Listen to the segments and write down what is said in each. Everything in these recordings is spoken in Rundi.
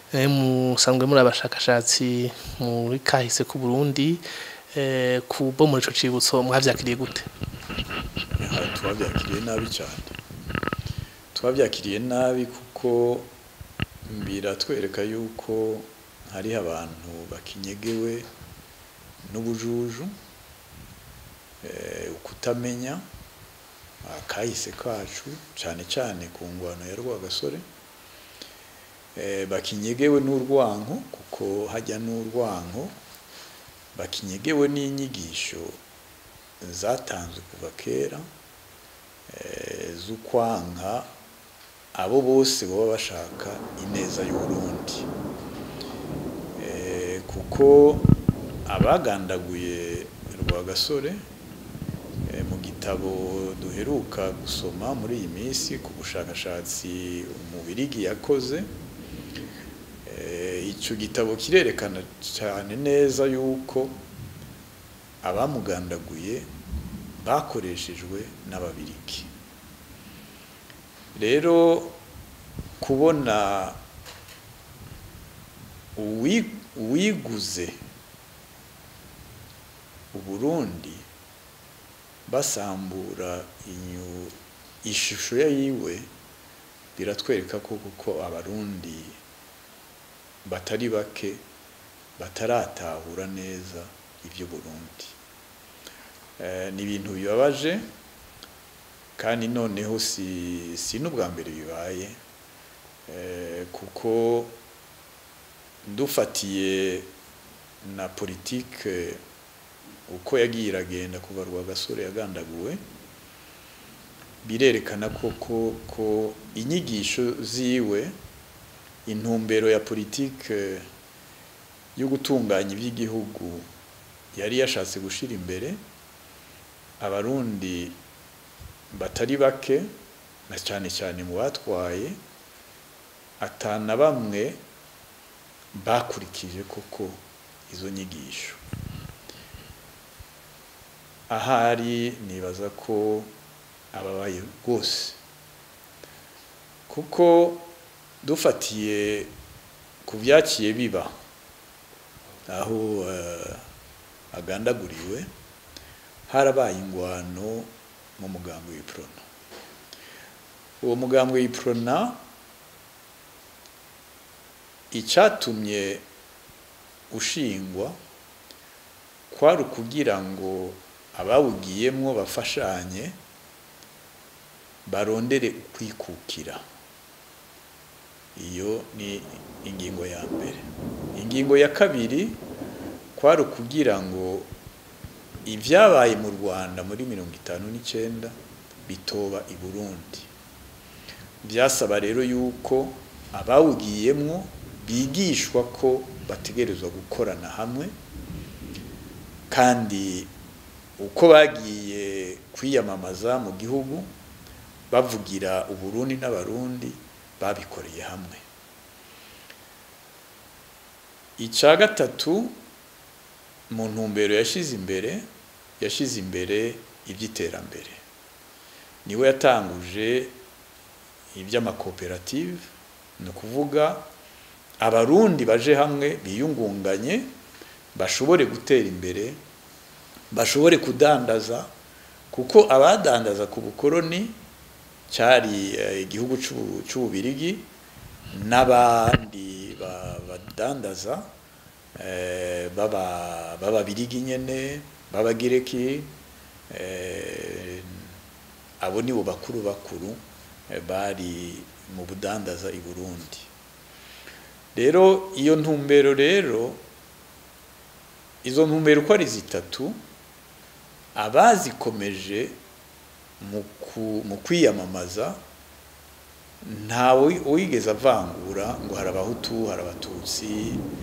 eh, musanzwe muri abashakashatsi muri kahise ku Burundi eh, kubo muri ico cibutso mwavyakiriye gute Aha, twabyakiriye nabi cyane twabyakiriye nabi kuko biratwereka yuko hariho abantu bakinyegewe n'ubujuju eh, ukutamenya akahise kacu cyane cyane ku ngwano ya rwagasore eh, bakinyegewe n'urwanko kuko hajya n'urwanko bakinyegewe n'inyigisho zatanzwe kuva kera eh, z'ukwanka abo bose baba bashaka ineza y'uburundi eh, kuko abagandaguye rwagasore eh, mu gitabo duheruka gusoma muri iyi minsi ku bushakashatsi umubirigi yakoze eh, ico gitabo kirerekana cyane neza yuko abamugandaguye bakoreshejwe n'ababirigi rero kubona uwi- uwiguze uburundi basambura inyu ishusho ya yiwe biratwereka ko kuko abarundi batari bake bataratahura neza ibyo Burundi Eh, ni ibintu bibabaje kandi noneho si si n'ubwa mbere bibaye eh, kuko dufatiye na politike uko yagiye iragenda kuva Rwagasore yagandaguwe birerekana koko ko inyigisho ziwe intumbero ya politike yo gutunganya iby'igihugu yari yashatse gushira imbere abarundi batari bake na cyane cyane mu batwaye atana bamwe bakurikije koko izo nyigisho ahari nibaza ko ababaye rwose kuko dufatiye ku byakiye biba aho eh, agandaguriwe harabaye ingwano mu mugambwe w'iprona uwo mugambwe w'iprona icyatumye ushingwa kwari ukugira ngo abawugiyemwo bafashanye barondere ukwikukira iyo ni ingingo ya mbere ingingo ya kabiri kwari ukugira ngo ibyabaye mu rwanda muri mirongo itanu n'icyenda bitoba i burundi byasaba rero yuko abawugiyemwo bigishwa ko bategerezwa gukorana hamwe kandi uko bagiye kwiyamamaza mu gihugu bavugira uburundi n'abarundi babikoreye hamwe icya gatatu mu ntumbero yashyize imbere yashyize imbere iby'iterambere niwe yatanguje iby'amakoperative ni ukuvuga abarundi baje hamwe biyungunganye bashobore gutera imbere bashobore kudandaza kuko abadandaza ku bukoroni cyari igihugu cy'ububirigi n'abandi badandaza b'ababirigi nyine b'abagireki abo nibo bakuru bakuru bari mu budandaza i burundi rero iyo ntumbero rero izo ntumbero uko ari zitatu abazikomeje mu kwiyamamaza ntawe wigeze avangura ngo hari abahutu hari abatutsi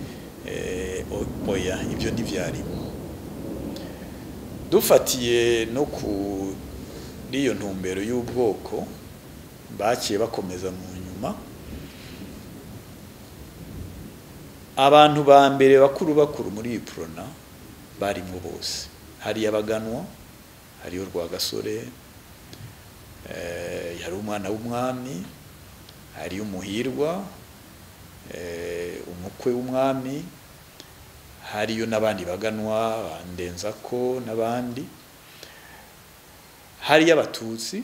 oya ibyo ntibyarimo dufatiye no kuri iyo ntumbero y'ubwoko bakiye bakomeza mu nyuma abantu ba mbere bakuru bakuru muri iyi porona barimo bose hari abaganwa hariyo rwagasore yari umwana w'umwami hariyo umuhirwa umukwe w'umwami hariyo n'abandi baganwa bandenzako n'abandi hariyo abatutsi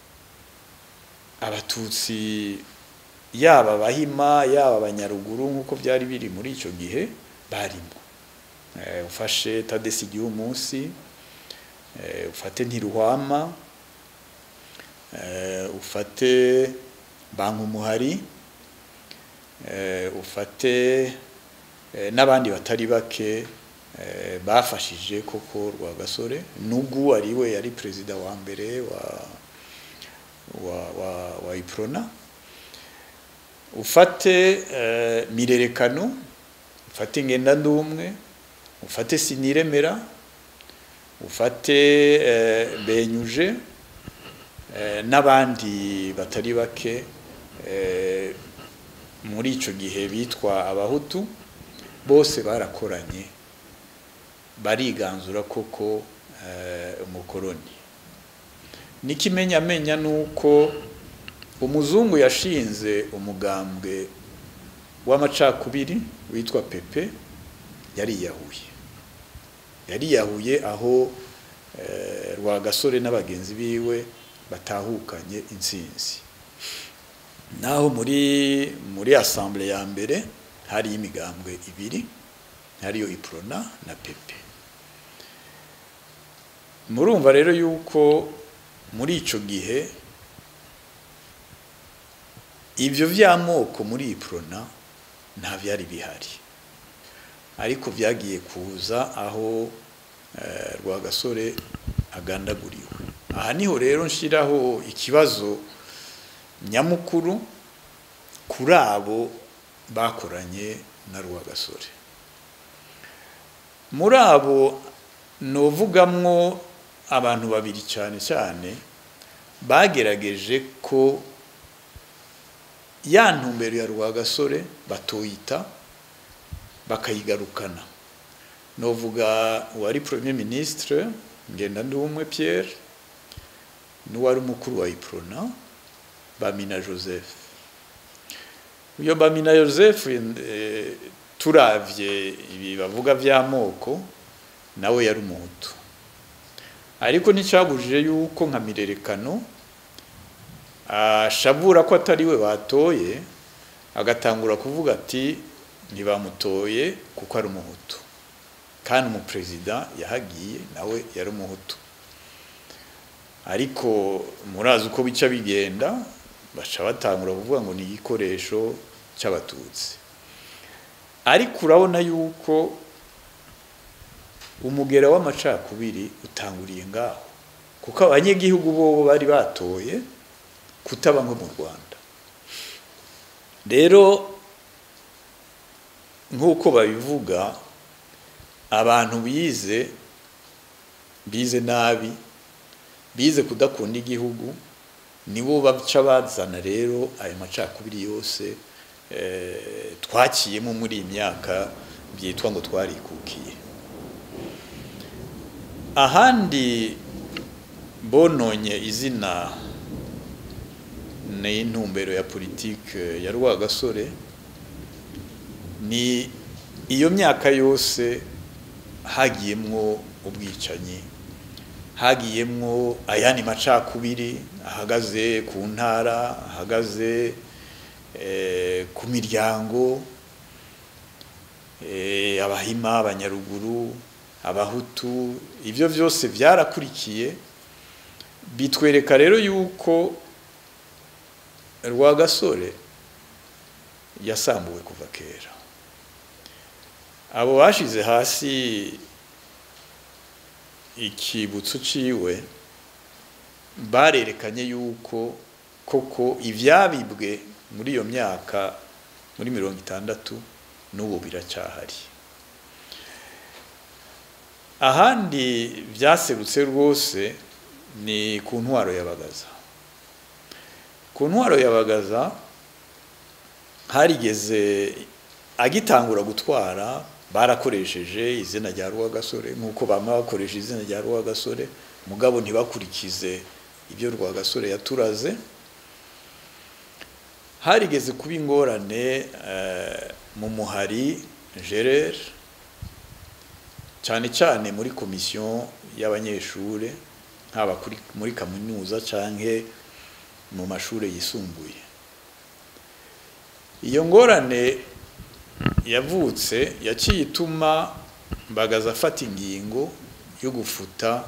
abatutsi yaba abahima yaba abanyaruguru nk'uko byari biri muri icyo gihe barimo ufashe tadesi igihe umunsi ufate ntiruhwama ufate banki umuhari ufate n'abandi batari bake bafashije koko Rwagasore n'ubwo ari we yari perezida wa mbere wa wa wa wa iprona ufate mirerekano ufate ngenda ndumwe ufate siniremera ufate benyuje n'abandi batari bake muri icyo gihe bitwa abahutu bose barakoranye bariganzura koko umukoroni n'ikimenyamenya ni uko umuzungu yashinze umugambwe w'amacakubiri witwa pepe yariyahuye yariyahuye aho rwagasore n'abagenzi biwe batahukanye intsinzi naho muri muri asambure ya mbere hari imigambwe ibiri hariyo iprona na pepe murumva rero yuko muri icyo gihe ibyo by'amoko muri iprona nta byari bihari ariko byagiye kuza aho rwagasore agandaguriwe aha niho rero nshyiraho ikibazo nyamukuru kuri abo bakoranye na rwagasore muri abo nuvugamwo abantu babiri cyane cyane bagerageje ko ya ntumbero ya rwagasore batoyita bakayigarukana novuga uwari premier ministre ngenda ndumwe Pierre n'uwari umukuru wa iprona bamina joseph uyo bamina joseph turavye ibi bavuga vy'amoko nawe yari umuhutu ariko nticyabujije yuko nka mirerekano ashabura ko atari we batoye agatangura kuvuga ati ntibamutoye kuko ari umuhutu kandi umuperezida yahagiye nawe yari umuhutu ariko murazi uko bica bigenda baca batangura kuvuga ngo ni igikoresho cy'abatutsi ariko urabona yuko umugera w'amacakubiri utanguriye ngaho kuko abanyagihugu bobo bari batoye kutaba nko mu rwanda rero nk'uko babivuga abantu bize bize nabi bize kudakunda igihugu nibo baca bazana rero ayo macakubiri yose twakiyemo muri iyi myaka byitwa ngo twarikukiye ahandi bononye izina n'intumbero ya politike ya rwagasore ni iyo myaka yose hagiyemwo ubwicanyi hagiyemwo ayandi macakubiri ahagaze ku ntara ahagaze ku miryango abahima abanyaruguru abahutu ibyo byose byarakurikiye bitwereka rero yuko rwagasore yasambuwe kuva kera abo bashize hasi ikibutso ciwe barerekanye yuko koko ivyabibwe muri iyo myaka muri mirongo itandatu n'ubu biracyahari ahandi byaserutse rwose ni ku ntwaro y'abagaza ku ntwaro y'abagaza harigeze agitangura gutwara barakoresheje izina rya rwagasore nk'uko bamwe bakoresha izina rya rwagasore mugabo ntibakurikize ibyo rwagasore yaturaze harigeze kuba ingorane mu muhari gerer cyane cyane muri komisiyo y'abanyeshuri haba muri kaminuza cyangwa mu mashuri yisumbuye iyo ngorane yavutse yaciye ituma mbagaza afata ingingo yo gufuta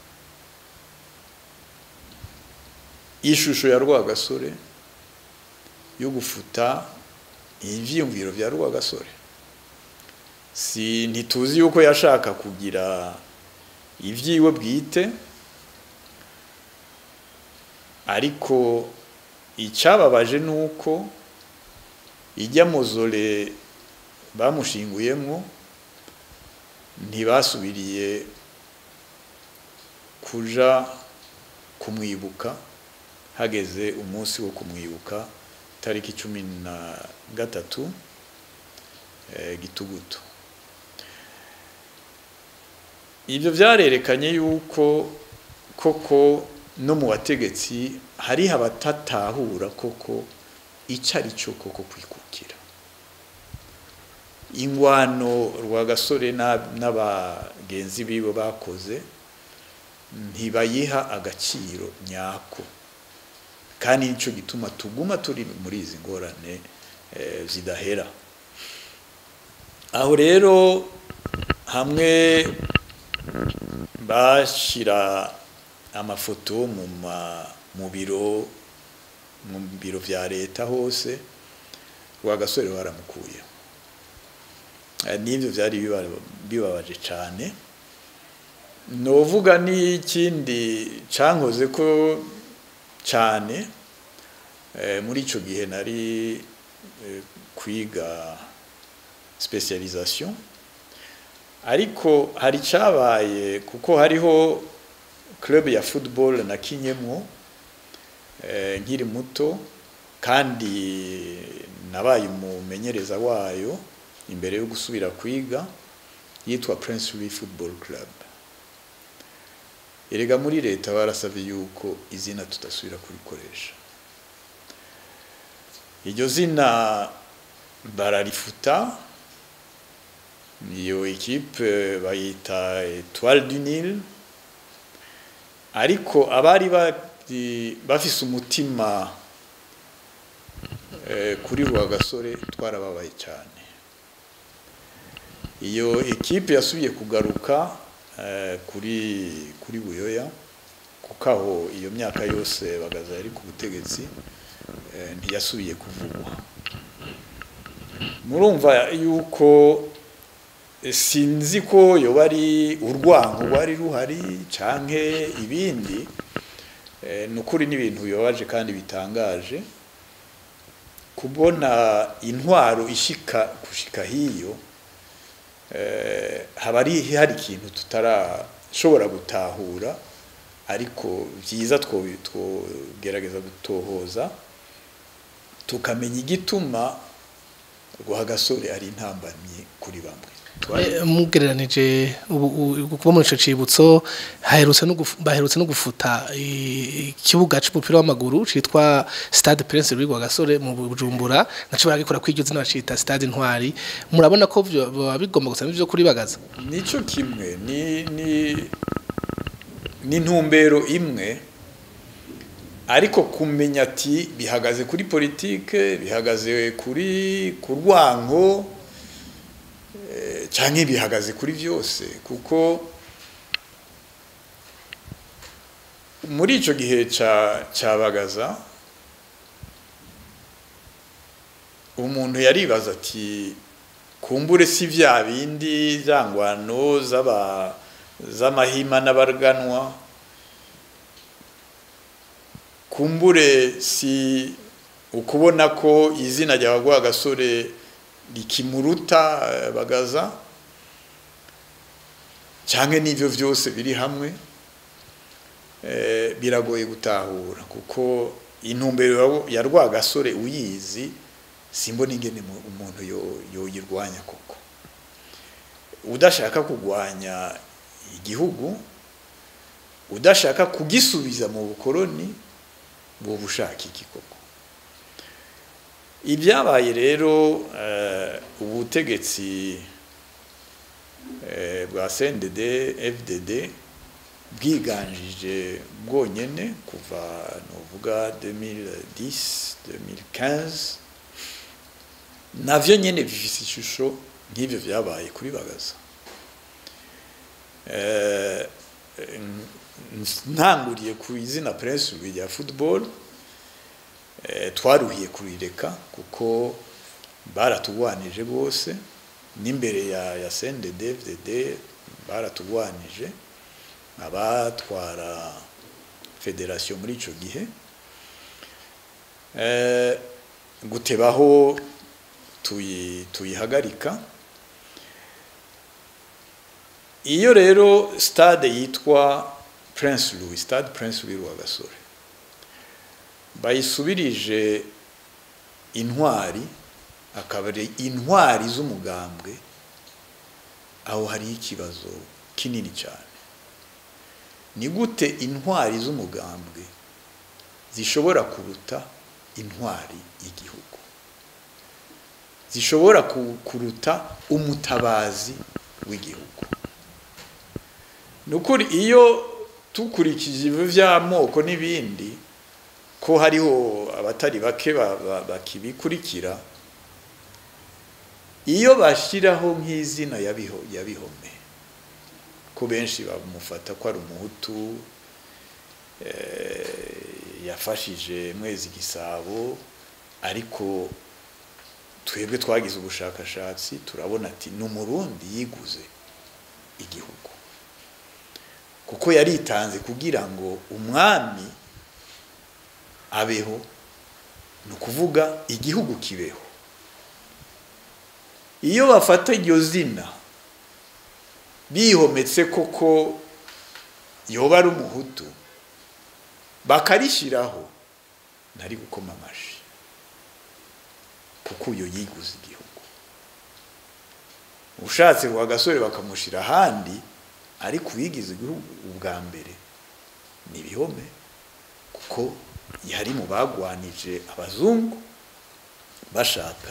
ishusho ya rwagasore yo gufuta ibyiyumviro bya rwagasore si ntituzi yuko yashaka kugira ibyiwe bwite ariko icyababaje ni uko ijya muzore bamushinguyemo ntibasubiriye kuja kumwibuka hageze umunsi wo kumwibuka tariki cumi na gatatu gitugutu ibyo byarerekanye yuko koko no mu bategetsi hariho abatatahura koko icyo ari cyo koko kwikukira ingwano rwagasore n'abagenzi bibo bakoze ntibayiha agaciro nyako kandi nicyo gituma tuguma turi muri izi ngorane zidahera aho rero hamwe bashyira amafoto mu biro mu biro bya leta hose rwagasore baramukuye n'ibyo byari bibabaje cyane novuga n'ikindi cyankoze ko cyane muri icyo gihe nari kwiga specialisation ariko hari cyabaye kuko hariho club ya football nakinyemo nkiri muto kandi nabaye umumenyereza wayo imbere yo gusubira kwiga yitwa Prince Louis Football Club erega muri leta barasabye yuko izina tudasubira kurikoresha iryo zina bararifuta iyo ekipe bayita Etoile du Nil ariko abari bafise umutima kuri Rwagasore twarababaye cyane iyo ekipe yasubiye kugaruka kuri kuri buyoya kuko aho iyo myaka yose bagaza yari ku butegetsi ntiyasubiye kuvugwa murumva yuko sinzi ko yoba ari urwango rwari ruhari cyangwa ibindi ni ukuri n'ibintu bibabaje kandi bitangaje kubona intwaro ishika gushika hiyo haba hari ikintu tutarashobora gutahura ariko byiza twogerageza gutohoza tukamenya igituma rwagasore ari intambamyi kuri bamwe mugereranije kuba muri icyo cyibutso baherutse no gufuta ikibuga cy'umupira w'amaguru cyitwa stade prince Louis Rwagasore mu bujumbura nacyo baragikora kuri iryo zina bacita stade intwari murabona ko biba bigomba gusa n'ibyo kuri bagaza nicyo kimwe ni intumbero imwe ariko kumenya ati bihagaze kuri politike bihagaze kuri ku rwango cyangwa bihagaze kuri byose kuko muri icyo gihe cya bagaza umuntu yaribaza ati kumbure si bya bindi ngwano z'amahima n'abarganwa kumbure si ukubona ko izina rya gasore rikimuruta bagaza cyangwa n'ibyo byose biri hamwe biragoye gutahura kuko intumbero ya rwagasore uyizi simbona ingene umuntu yoyirwanya koko udashaka kurwanya igihugu udashaka kugisubiza mu bukoroni buba ushaka iki koko ibyabaye rero eh, ubutegetsi eh, bwa CNDD FDD bwiganjije bwonyene kuva novuga 2010 2015 navyo nyene bifise ishusho nk'ivyo vyabaye kuri bagaza eh, ntanguriye ku izina Prince Louis rya football eh, twaruhiye kurireka kuko baratugwanije bose n'imbere ya ya CNDD FDD baratugwanije abatwara federation muri ico gihe eh, gutebaho tuyi tuyihagarika iyo rero stade yitwa Prince Louis stade Prince Louis Rwagasore bayisubirije intwari akaba ari intwari z'umugambwe aho hari ikibazo kinini cyane ni gute intwari z'umugambwe zishobora kuruta intwari y'igihugu zishobora kuruta umutabazi w'igihugu ni ukuri iyo tukurikije ibyo by'amoko n'ibindi ko hariho abatari bake bakibikurikira iyo bashyiraho nk'izina ya bihome ko benshi bamufata ko ari umuhutu yafashije mwezi gisabo ariko twebwe twagize ubushakashatsi turabona ati ni umurundi yiguze igihugu kuko yaritanze kugira ngo umwami abeho ni ukuvuga igihugu kibeho iyo bafata iryo zina bihometse koko yoba ari umuhutu bakarishyiraho ntari gukoma amashyi kuko uyo yiguze igihugu ushatse ngo agasore bakamushyira ahandi ariko uwigize igihugu ubwa mbere ni ibihome kuko yari mu bagwanije abazungu bashaka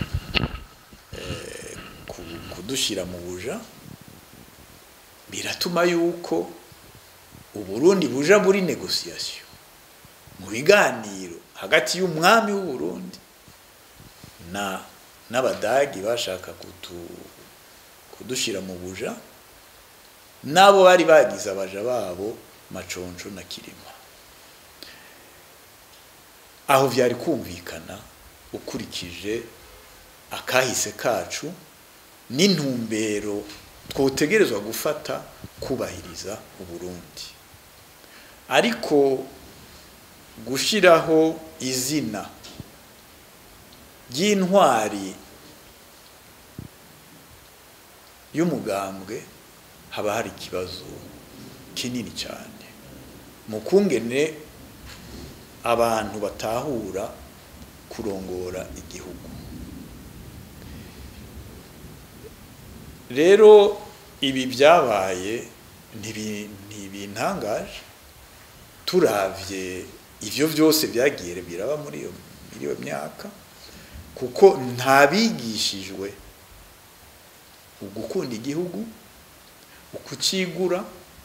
kudushyira mu buja biratuma yuko uburundi buja muri negosiyasiyo mu biganiro hagati y'umwami w'uburundi na n'abadagi bashaka kudushyira mu buja n'abo bari bagize abaja babo maconco na kirima aho byari kumvikana ukurikije akahise kacu n'intumbero twotegerezwa gufata kubahiriza uburundi ariko gushyiraho izina ry'intwari y'umugambwe haba hari ikibazo kinini cyane mu kungene abantu batahura kurongora igihugu rero ibi byabaye ntibintangaje turavye ivyo byose byagiye biraba muri iyo muri iyo myaka kuko ntabigishijwe ugukunda igihugu ukucigura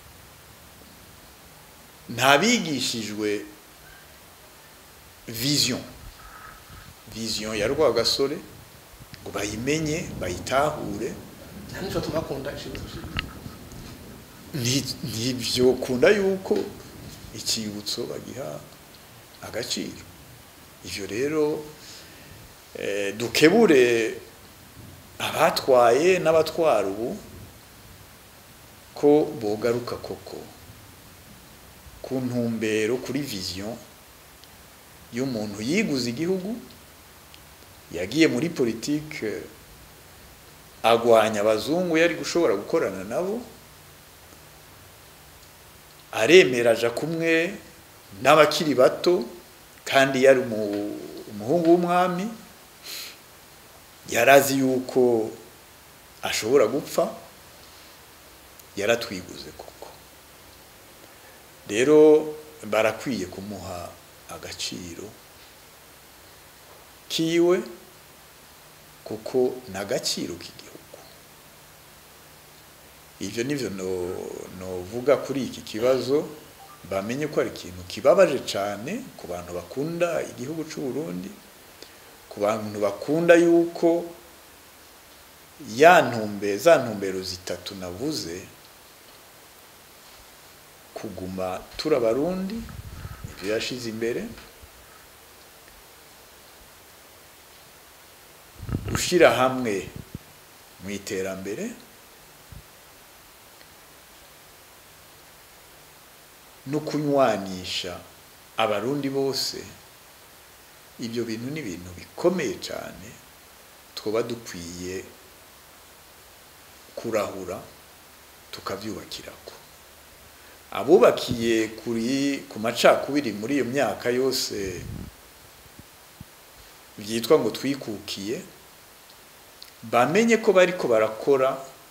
ntabigishijwe vision vision ya rwagasore ngo bayimenye bayitahure ntibyo kunda yuko icyibutso bagiha agaciro ibyo rero dukebure abatwaye n'abatwara ubu ko bogaruka koko ku ntumbero kuri vision y'umuntu yiguze igihugu yagiye muri politike agwanya abazungu yari gushobora gukorana nabo aremera aja kumwe n'abakiri bato kandi yari umuhungu w'umwami yarazi yuko ashobora gupfa yaratwiguze koko rero barakwiye kumuha agaciro kiwe kuko n'agaciro k'igihugu ivyo nivyo novuga kuri iki kibazo bamenye ko ari ikintu kibabaje cane ku bantu bakunda igihugu c'u Burundi ku bantu bakunda yuko ya ntumbe za ntumbero zitatu navuze kuguma turabarundi ivyo yashize imbere gushira hamwe mu iterambere no kunywanisha abarundi bose ibyo bintu ni ibintu bikomeye cyane twaba dukwiye kurahura tukabyubakirako abubakiye kuri ku macakubiri muri iyo myaka yose byitwa ngo twikukiye bamenye ko bariko barakora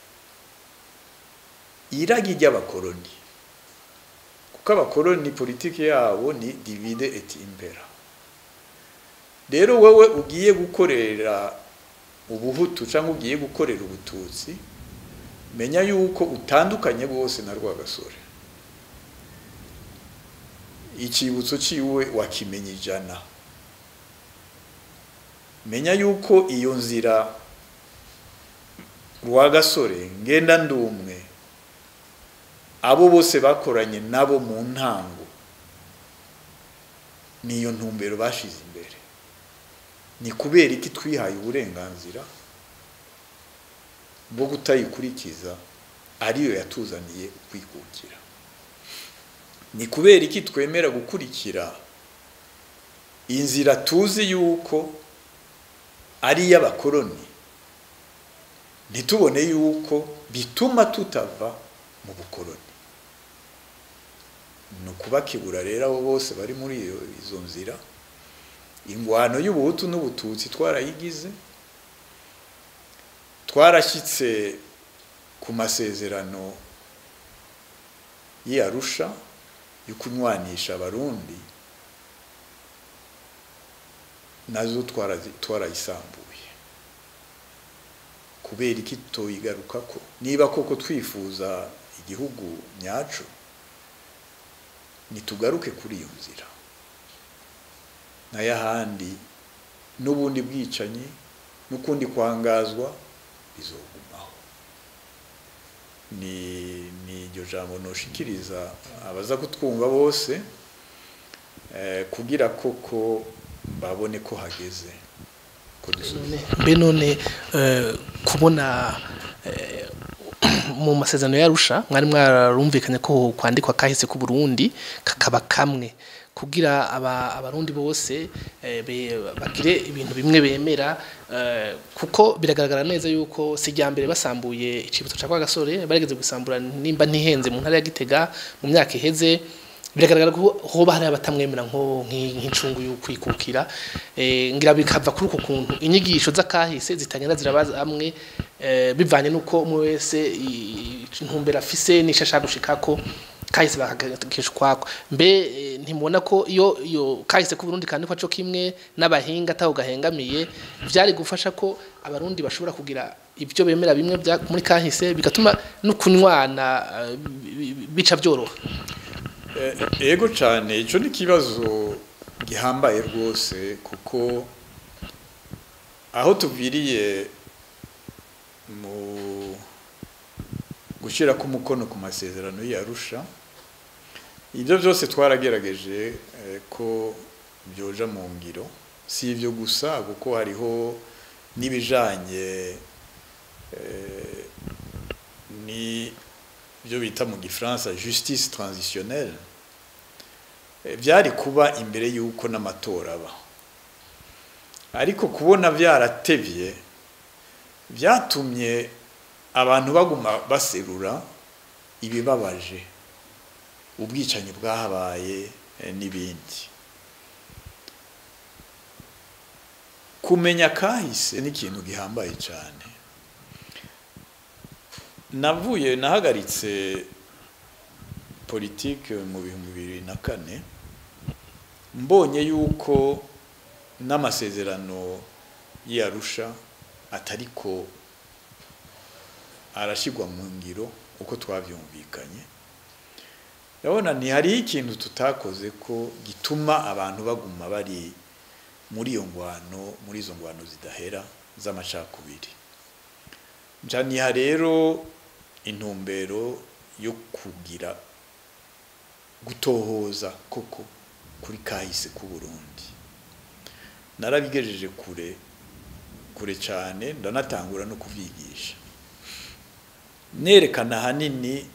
iragi ry'abakoroni kuko abakoroni politiki yabo ni divide et impera rero wowe ugiye gukorera ubuhutu cyangwa ugiye gukorera ubututsi menya yuko utandukanye bwose na rwagasore icyibutso ciwe wakimenya ijana menya yuko iyo nzira rwagasore ngenda ndumwe abo bose bakoranye nabo mu ntango niyo ntumbero bashize imbere ni kubera iki twihaye uburenganzira bwo kutayikurikiza ariyo yatuzaniye kwikukira ni kubera iki twemera gukurikira inzira tuzi yuko ari iy'abakoroni ntitubone yuko bituma tutava mu bukoroni ni ukubakibura rero abo bose bari muri izo nzira ingwano y'ubuhutu n'ubututsi twarayigize twarashyitse ku masezerano y'iyarusha yo kunywanisha abarundi nazo twarayisambuye kubera iki tuyigaruka ko niba koko twifuza igihugu nyacu ntitugaruke kuri iyo nzira n'ayahandi n'ubundi bwicanyi n'ukundi kwangazwa bizogumaho ni ni iryo jambo noshikiriza abaza kutwumva bose kugira koko babone ko hageze mbe none kubona mu masezerano yarusha mwari mwarumvikanye ko kwandikwa kahise ku Burundi kakaba kamwe kugira abarundi bose bagire ibintu bimwe bemera kuko biragaragara neza yuko si rya mbere basambuye icibutso cya Rwagasore barigeze gusambura nimba ntihenze mu ntara ya Gitega mu myaka iheze biragaragara ko hoba hari abatamwemera nko nk'incungu y'ukwikukira ngira bikava kuri uko kuntu inyigisho z'akahise zitagenda zirabaza hamwe bivanye n'uko umwe wese intumbero afise n'isho ashaka gushikako kahise bakagakisha ukwako mbe ntimubona ko iyo iyo kahise ku Burundi kandi kwaco kimwe n'abahinga ataho gahengamiye vyari gufasha ko abarundi bashobora kugira ibyo bemera bimwe muri kahise bigatuma no kunywana bica byoroha ego cyane icyo ni ikibazo gihambaye rwose kuko aho tuviriye mu gushyira k'umukono ku masezerano yarusha ibyo byose twarageregeje ko byoja mu ngiro si ibyo gusa kuko hariho n'ibijanye ni byo bita mu gifaransa justice transitionnelle byari kuba imbere y'uko n'amatora aba ariko kubona byaratevye byatumye abantu baguma baserura ibibabaje ubwicanyi bwahabaye n'ibindi kumenya kahise ni ikintu gihambaye cyane navuye nahagaritse politike mu bihumbi bibiri na kane mbonye yuko n'amasezerano y'arusha atariko arashyirwa mu ngiro uko twabyumvikanye ndabona ntihariho ikintu tutakoze ko gituma abantu baguma bari muri iyo ngwano muri izo ngwano zidahera z'amacakubiri njaniha rero intumbero yo kugira gutohoza koko kuri kahise k'u Burundi narabigejeje kure kure cyane ndanatangura no kubyigisha nerekana ahanini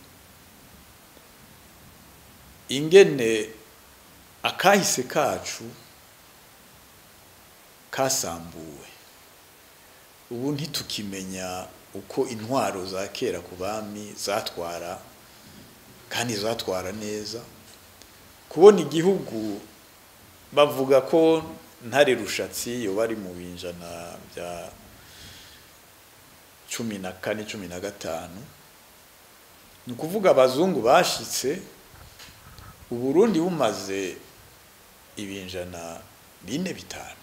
ingene akahise kacu kasambuwe ubu ntitukimenya uko intwaro za kera ku bami zatwara kandi zatwara neza kubona igihugu bavuga ko ntare rushatsi yo bari mu binjana bya cumi na kane cumi na gatanu ni ukuvuga abazungu bashitse uburundi bumaze ibinjana bine bitanu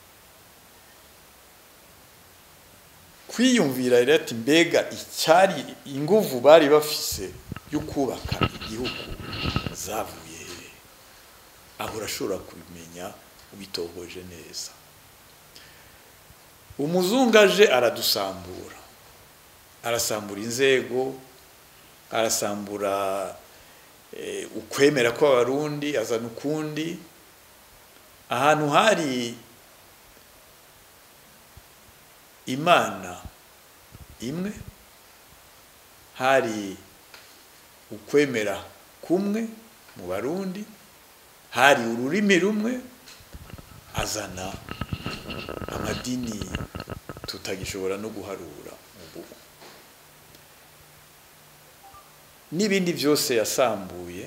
kwiyumvira rero ati mbega icyari inguvu bari bafise yo kubaka igihugu zavuye he aho urashobora kubimenya ubitohoje neza umuzungu aje aradusambura arasambura inzego arasambura ukwemera kw'abarundi azana ukundi ahantu hari imana imwe hari ukwemera kumwe mu barundi hari ururimi rumwe azana amadini tutagishobora no guharura ubu n'ibindi byose yasambuye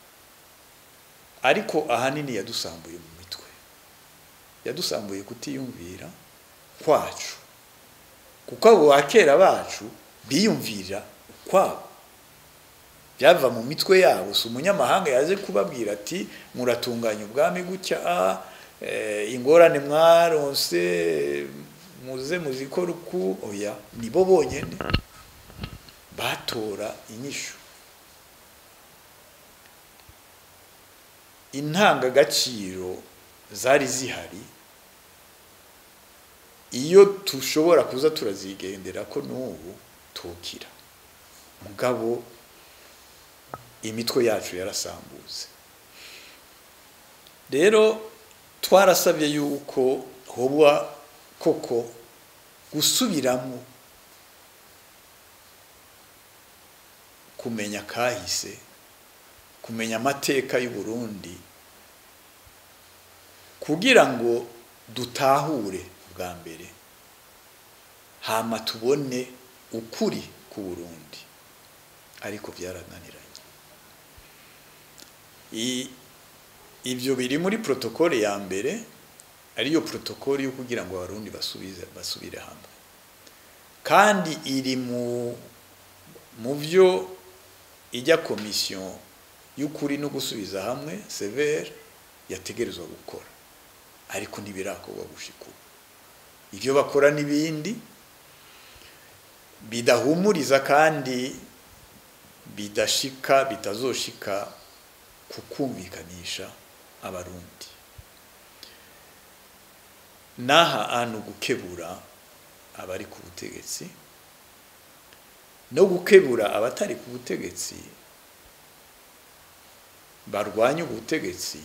ariko ahanini yadusambuye mu mitwe yadusambuye kutiyumvira kwacu kuko abo bakera bacu biyumvira ukwabo byava mu mitwe yabo si umunyamahanga yaje kubabwira ati muratunganya ubwami gutya ingorane mwaronse muze muzikora uku oya nibo bonyine batora inyishu intangagaciro zari zihari iyo tushobora kuza turazigendera ko n'ubu tukira mugabo imitwe yacu yarasambutse rero twarasabye yuko hoba koko gusubiramo kumenya kahise kumenya amateka y'u Burundi kugira ngo dutahure bwa mbere hama tubone ukuri ku Burundi ariko byarananiranye ibyo biri muri protokole ya mbere ariyo protokole yo kugira ngo abarundi basubize basubire hamwe kandi iri mu mu byo ijya komisiyo y'ukuri no gusubiza hamwe severe yategerezwa gukora ariko ntibirakorwa gushika ubu ibyo bakora n'ibindi bidahumuriza kandi bidashika bitazoshika kukumvikanisha abarundi n'aha hantu gukebura abari ku butegetsi no gukebura abatari ku butegetsi barwanya ubutegetsi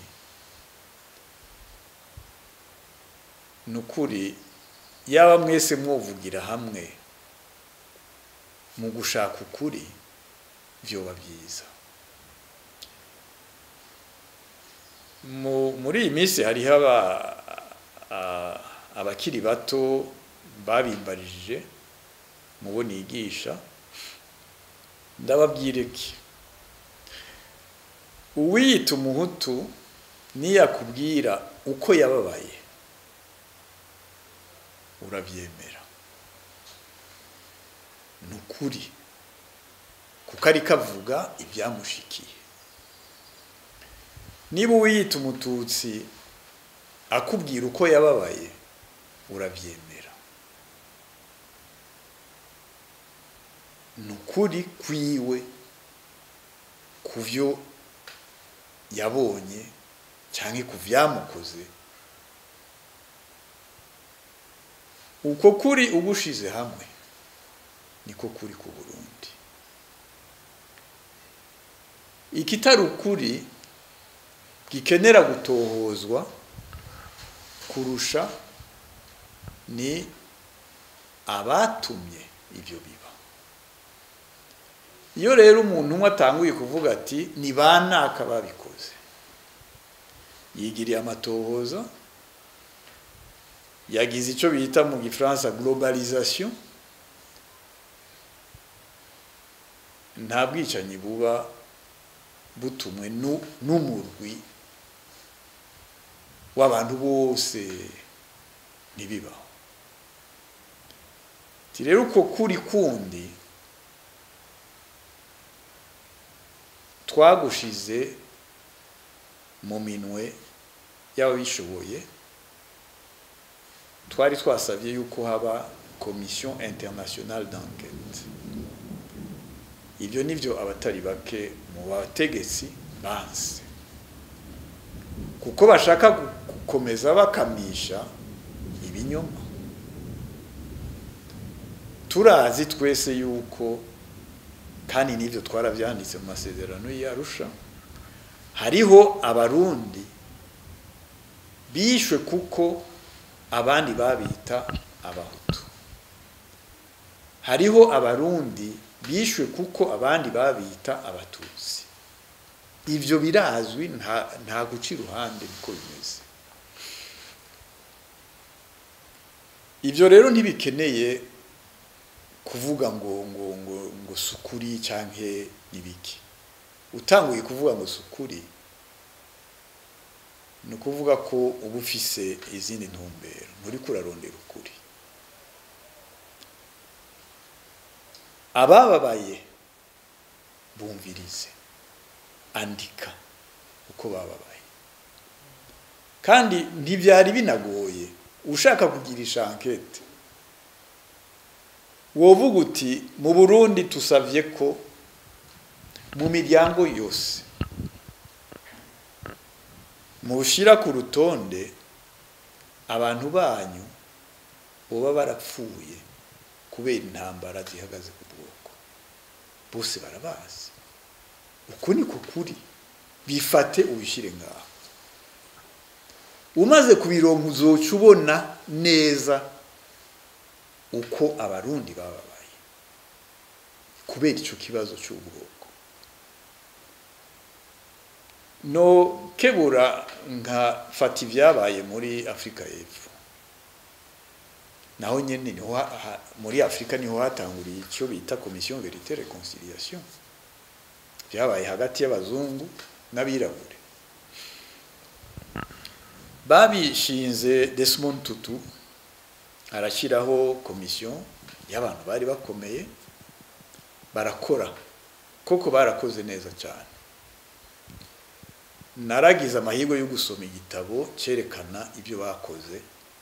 ni ukuri yaba mwese mwovugira hamwe mu gushaka ukuri byoba byiza muri iyi minsi hariho abakiri bato babimbarije mubo nigisha ndababwireke uwiyita umuhutu niyakubwira uko yababaye urabyemera ni ukuri kuko ari kavuga ibyamushikiye niba uwiyita umututsi akubwira uko yababaye urabyemera ni ukuri kwiwe ku byo yabonye cyangwa ku byamukoze uko kuri ugushize hamwe niko kuri ku burundi ikitari ukuri gikenera gutohozwa kurusha ni abatumye ibyo biba iyo rero umuntu umwe atanguye kuvuga ati ni ba naka babikoze yigiriye amatohoza yagize icyo bita mu gifaransa globalisation nta bwicanyi buba butumwe n'umurwi w'abantu bose ntibibaho rero uko kuri kundi twagushize mu minwe y'ababishoboye twari twasabye yuko haba komisiyo internationale d'enquête ibyo nibyo abatari bake mu bategetsi banse kuko bashaka gukomeza bakamisha ibinyoma turazi twese yuko kandi n'ibyo twarabyanditse mu masezerano y'arusha hariho abarundi bishwe kuko abandi babita abahutu hariho abarundi bishwe kuko abandi babita abatutsi ibyo birazwi nta guca iruhande niko bimeze ibyo rero ntibikeneye kuvuga ngo ngo ngo ngo sukuri cyangwa n'ibiki utanguye kuvuga ngo sukuri ni ukuvuga ko uba ufise izindi ntumbero nturi kurarondera ukuri abababaye bumvirize andika uko bababaye kandi ntibyari binagoye ushaka kugirisha ankete wovuga uti mu burundi tusabye ko mu miryango yose mushyira ku rutonde abantu banyu baba barapfuye kubera intambara zihagaze ku bwoko bose barabazi uku niko kuri bifate ubishyire ngaho umaze kubironka uzoca ubona neza uko abarundi bababaye kubera icyo kibazo cy'ubwoko no kebura nka fata ibyabaye muri afurika y'epfo naho nyine niho muri afurika niho hatanguriye icyo bita komisiyo verite reconciliation byabaye hagati y'abazungu n'abirabure babishinze Desmond Tutu arashyiraho komisiyo y'abantu bari bakomeye barakora koko barakoze neza cyane naragize amahirwe yo gusoma igitabo cyerekana ibyo bakoze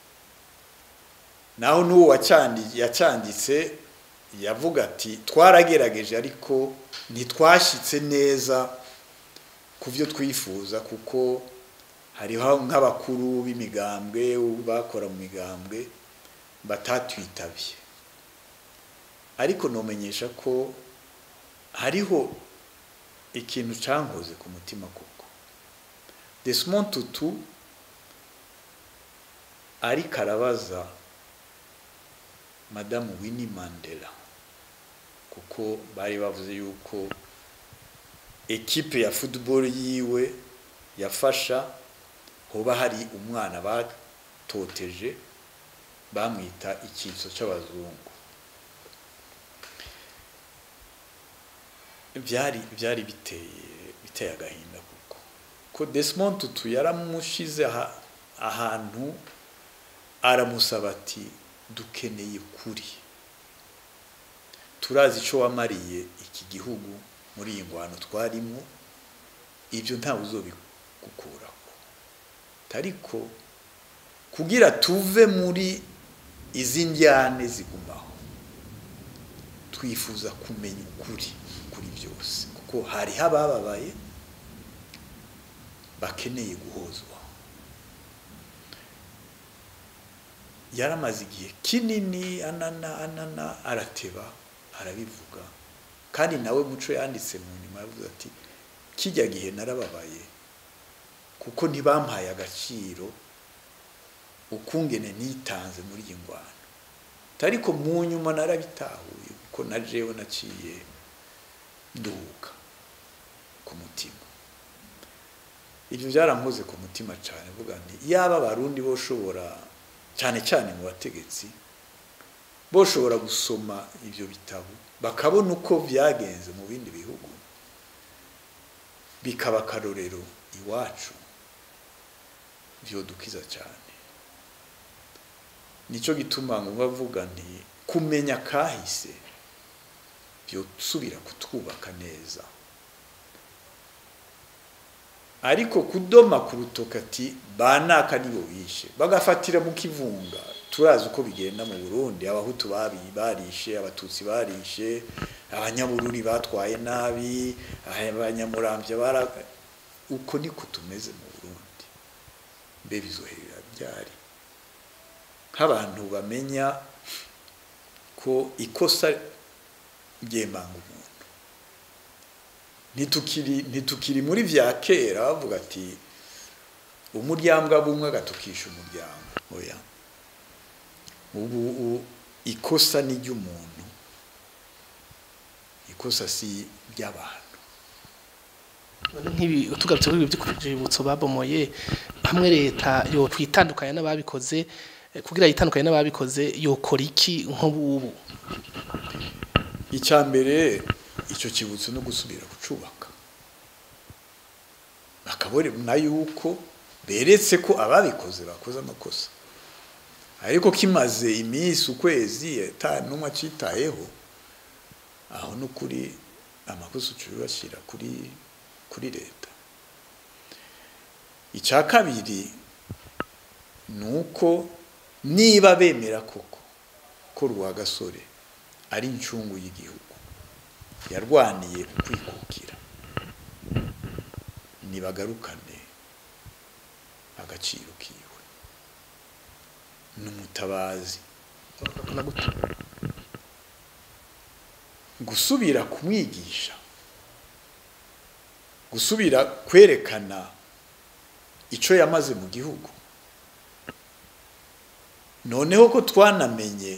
naho n'uwo yacyanditse yavuga ati twaragerageje ariko ntitwashyitse neza ku byo twifuza kuko hariho nk'abakuru b'imigambwe bakora mu migambwe batatwitabye ariko numenyesha ko hariho ikintu cyankoze ku mutima koko Desmond Tutu ariko arabaza madamu Winnie Mandela kuko bari bavuze yuko ekipe ya football yiwe yafasha hoba hari umwana batoteje bamwita icyitso cy'abazungu byari byari biteye biteye agahinda kuko ko Desmond Tutu yaramushize ahantu aramusaba ati dukeneye kuri turazi icyo wamariye iki gihugu muri iyi ngwano twarimo ibyo ntawe uzobigukuraho ariko kugira tuve muri izi njyane zigumaho twifuza kumenya ukuri kuri byose kuko hariho abababaye bakeneye guhozwa yaramaze igihe kinini anana anana arateba arabivuga kandi nawe muco yanditse mu nyuma yavuze ati kijya gihe narababaye kuko ntibampaye agaciro ukungene nitanze muri iyi ngwano ariko mu nyuma narabitahuye kuko na jewe naciye nduhuka ku mutima ibyo byarampuze ku mutima cyane vuga nti yaba abarundi boshobora cyane cyane mu bategetsi boshobora gusoma ibyo bitabo bakabona uko byagenze mu bindi bihugu bikaba akarorero iwacu byodukiza cyane nicyo gituma ngo bavuga nti kumenya kahise byosubira kutwubaka neza ariko kudoma ku rutoki ati banaka nibo bishe bagafatira mu kivunga turazi uko bigenda mu burundi abahutu barishe abatutsi barishe abanyabururi batwaye nabi abanyamurambya bara uko niko tumeze mu burundi mbe bizoherera byari nk'abantu bamenya ko ikosa ryemanga umuntu ntitukiri ntitukiri muri bya kera bavuga ati umuryango bumwe agatukisha umuryango oya ubu ikosa ni ry'umuntu ikosa si ry'abantu nk'ibi tugarutse kuri ibi by'ibibutso babomoye hamwe leta yo twitandukanya n'ababikoze kugira yitandukanye n'ababikoze yokora iki nk'ubu icya mbere icyo kibutso no gusubira kucubaka bakabona yuko beretse ko ababikoze bakoze amakosa ariko kimaze iminsi ukwezi n'umwe acitayeho aho ni ukuri amakosa ucubashyira kuri kuri leta icya kabiri ni uko niba bemera koko ko rwagasore ari incungu y'igihugu yarwaniye kwikukira nibagarukane agaciro kiwe n'umutabazi gusubira kumwigisha gusubira kwerekana icyo yamaze mu gihugu noneho ko twanamenye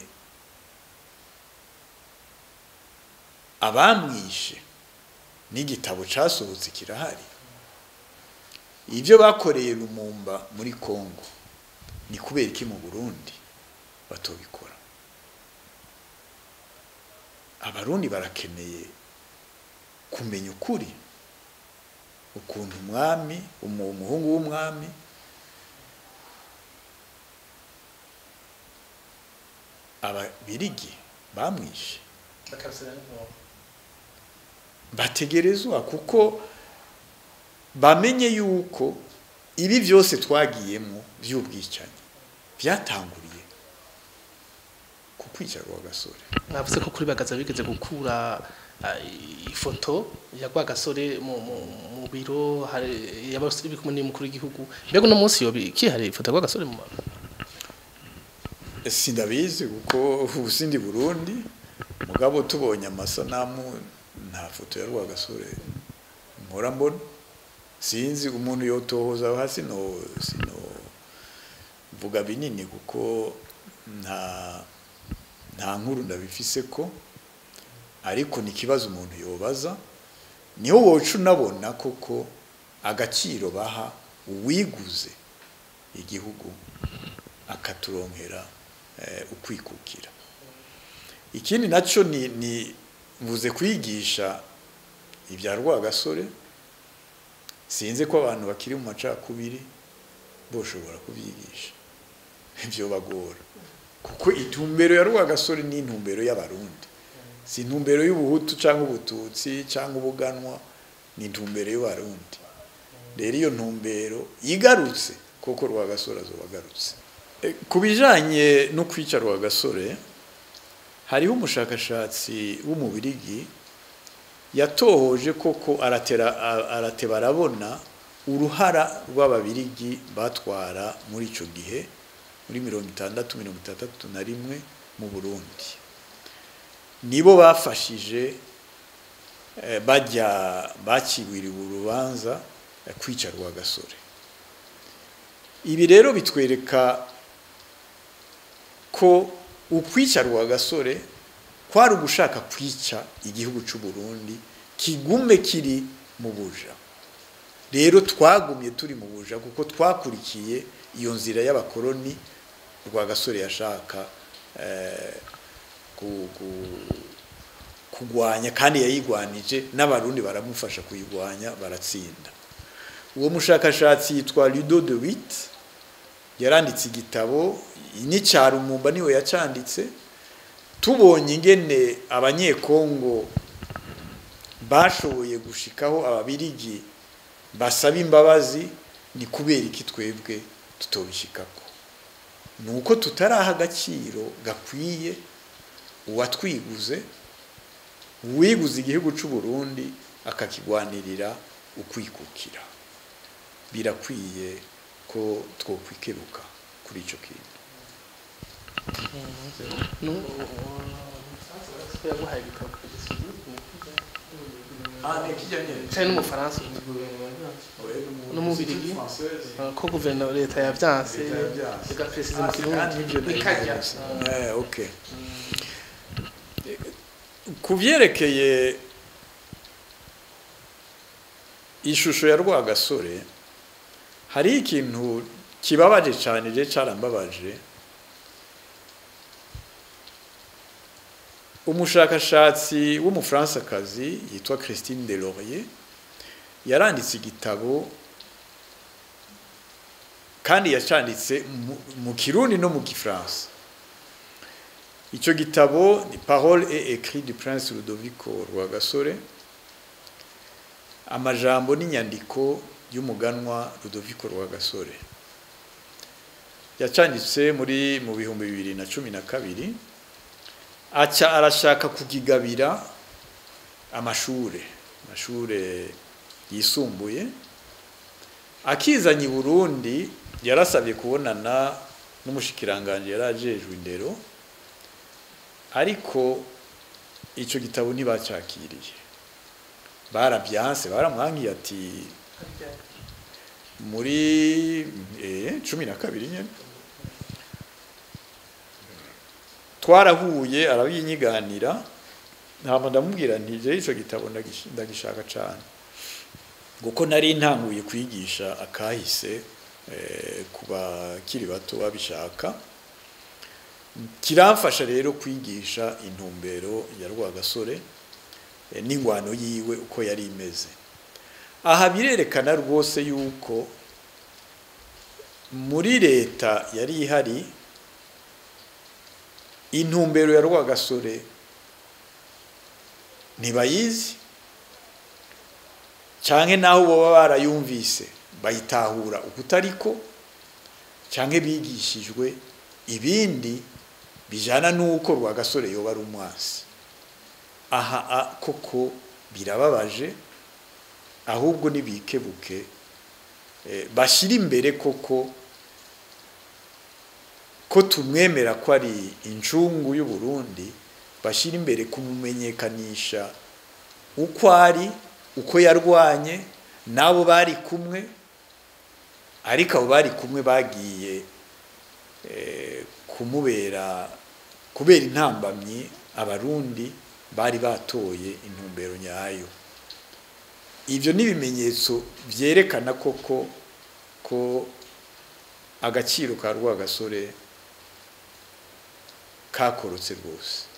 abamwishe n'igitabo cyasohotse kirahari ibyo bakoreye rumumba muri congo ni kubera iki mu burundi batobikora abarundi barakeneye kumenya ukuri ukuntu umwami umuhungu w'umwami ababirigi bamwishe bategerezwa kuko bamenye yuko ibi byose twagiyemo by'ubwicanyi byatanguriye ku kwica rwagasore mwavuze ko kuri bagaza bigeze gukura ifoto ya rwagasore mu biro y'abasore kumwe n'umukuru w'igihugu mbega uno munsi yobi kihariye ifoto ya rwagasore mu sindabizi kuko ubu sindi burundi mugabo tubonye amasanamu nta foto ya rwagasore mpora mbona sinzi umuntu yotohoza hasi no sino vuga binini kuko nta nta nkuru ndabifise ko ariko ni ikibazo umuntu yobaza niho woca unabona koko agaciro baha uwiguze igihugu akaturonkera ukwikukira ikindi nacyo ni ni mvuze kwigisha ibya rwagasore sinzi ko abantu bakiri mu macakubiri boshobora kubyigisha ibyo bagora kuko intumbero ya rwagasore ni intumbero y'abarundi si intumbero y'ubuhutu cyangwa ubututsi cyangwa ubuganwa ni intumbero y'abarundi rero iyo ntumbero igarutse kuko rwagasore azoba agarutse ku bijyanye no kwica Rwagasore hariho umushakashatsi w'umubirigi yatohoje koko arateba arabona uruhara rw'ababirigi batwara muri icyo gihe muri mirongo itandatu mirongo itandatu na rimwe mu burundi nibo bafashije bajya bakibwiriwe urubanza kwica Rwagasore ibi rero bitwereka ko ukwica Rwagasore kwari ugushaka kwica igihugu cy'u Burundi kigume kiri mu buja rero twagumye turi mu buja kuko twakurikiye iyo nzira y'abakoroni Rwagasore yashaka kugwanya kandi yayigwanije n'abarundi baramufasha kuyigwanya baratsinda uwo mushakashatsi yitwa Ludo de Witt yaranditse igitabo n'icyarumumba niwe yacanditse tubonye ingene abanyekongo bashoboye gushikaho ababirigi basaba imbabazi ni kubera iki twebwe tutobishikako ni uko tutaraha agaciro gakwiye uwatwiguze uwiguze igihugu cy'u Burundi akakigwanirira ukwikukira birakwiye ko twokwikeruka kuri icyo kintu cyane n'umufaransa n'umubirigi ko guverinoma leta yabyanse igaperesiza mu kirundi ikajya okay ku byerekeye ishusho ya rwagasore hari ikintu kibabaje cyane je carambabaje umushakashatsi w'umufransakazi yitwa Christine Delorier yaranditse igitabo kandi yacanditse mu kirundi no mu gifaransa icyo gitabo ni parole et écrit du prince Ludovico Rwagasore amajambo n'inyandiko y'umuganwa Ludovico Rwagasore yacanditse muri mu bihumbi bibiri na cumi na kabiri aca arashaka kukigabira amashure amashure yisumbuye akizanye i Burundi yarasabye kubonana n'umushikiranganje yarajejwe indero ariko icyo gitabo ntibacakiriye barabyanse baramwangiye ati muri cumi na kabiri nyine twarahuye arabinyiganira ntabwo ndamubwira nti je icyo gitabo ndagishaka cyane kuko nari ntanguye kwigisha akahise ku bakiri bato babishaka kiramfasha rero kwigisha intumbero ya rwagasore n'ingwano yiwe uko yari imeze aha birerekana rwose yuko muri leta yari ihari intumbero ya rwagasore ntibayizi cyangwa naho baba barayumvise bayitahura ukutariko cyangwa bigishijwe ibindi bijyana n'uko rwagasore yoba ari umwasi aha koko birababaje ahubwo ntibikebuke bashyira imbere koko ko tumwemera ko ari incungu y'u Burundi bashyira imbere kumumenyekanisha uko ari uko yarwanye n'abo bari kumwe ariko abo bari kumwe bagiye kumubera kubera intambamyi abarundi bari batoye intumbero nyayo ibyo ni ibimenyetso byerekana koko ko agaciro ka rwagasore kakorotse rwose